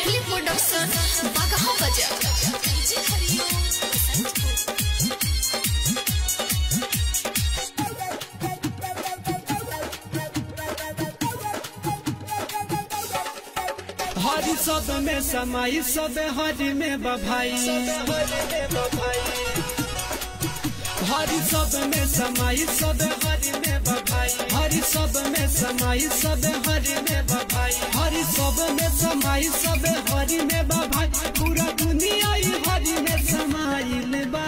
लाडली production Bagaha बजा हरि सब में समाई सब हरि में बभाई हरि सब में समाई सब हरि में बभाई हरि सब में समाई सब हरि में बभाई हरि सब में समाई सब हरि में बभाई पूरा दुनिया ही हरि में समाइल बा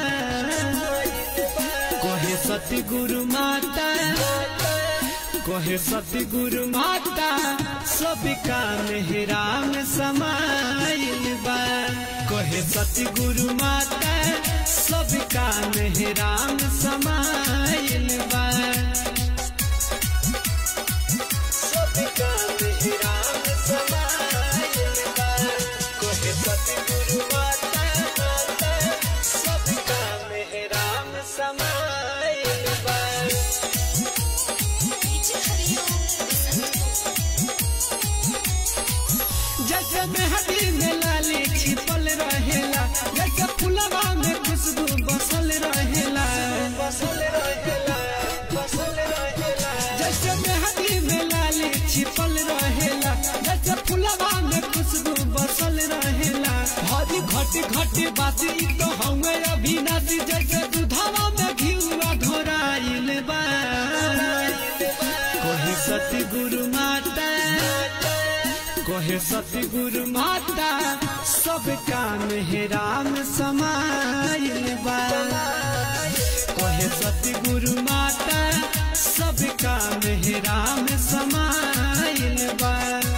कहे सती गुरु माता कहे सती गुरु माता सब का मेहराम समाइल बा कहे सती गुरु माता सब का मेहराम समाइल बा सब का मेहराम समाइल बा कहे सती गुरु माता सब का मेहराम समाइल बा जैसे मेहंदी में लाली छिपल रहेला जैसे फुलवा में खुशबू बसल रहेला बसल रहेला बसल रहेला जैसे मेहंदी में लाली छिपल रहेला जैसे फुलवा में खुशबू बसल रहेला हरी घटी घटी बाती तो हमें अभिनाशी जैसे दुधावा में घिउआ घोराइल बा कोही सती गुरु माता कहे सती गुरु माता सब का मेहराम समाइल बा कहे सती गुरु माता सब का मेहराम समाइल बा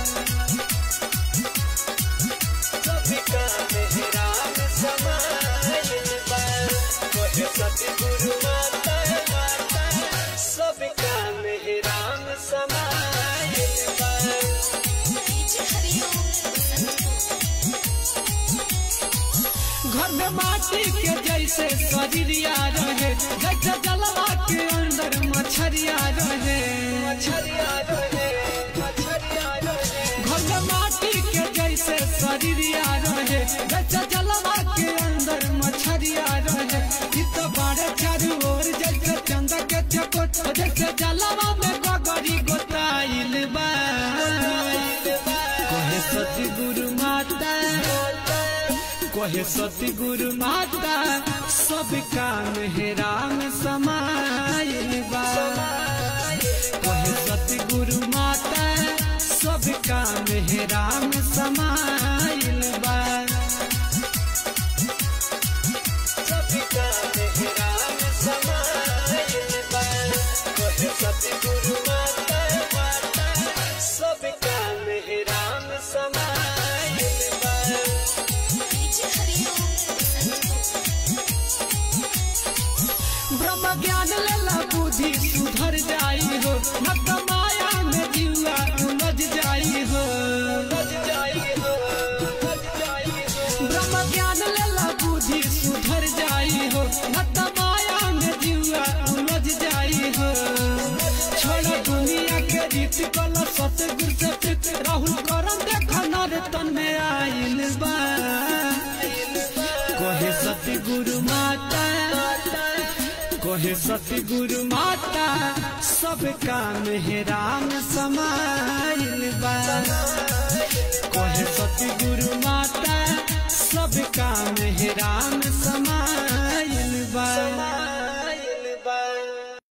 सब का मेहराम समाइल बा कहे सती गुरु माता सब का मेहराम समाइल बा घर में माटी के जैसे शरीरिया रहे जैसे जलवा के अंदर मछरिया रहे मछरिया रहे मछरिया रहे घर में माटी के जैसे शरीरिया रहे जैसे जलवा के अंदर मछरिया रहे इ तो बारे चारू ओर जैसे चंद के चकोट जैसे जलवा में गगरी गोताइल बा कहे सती गुरु माता कहे सती गुरु माता सब का मेहराम समाइल बा कहे सती गुरु माता सब का मेहराम समाइल बा सब का मेहराम समाइल बा कहे सती गुरु माता सब का मेहराम समाइल बा ब्रह्म ज्ञान लेला बुद्धि सुधर जाई हो न तो माया में जीवा उलझ जाई हो ब्रह्म ज्ञान लेला बुद्धि सुधर जाई हो न तो माया में जीवा उलझ जाई हो छोड़ दुनिया के रीत कल सतगुर से चित राहुल करम देखा नर तन में आइल बा कहे सती गुरु माता कहे सती गुरु माता सब का मेहराम समाइल बा कहे सती गुरु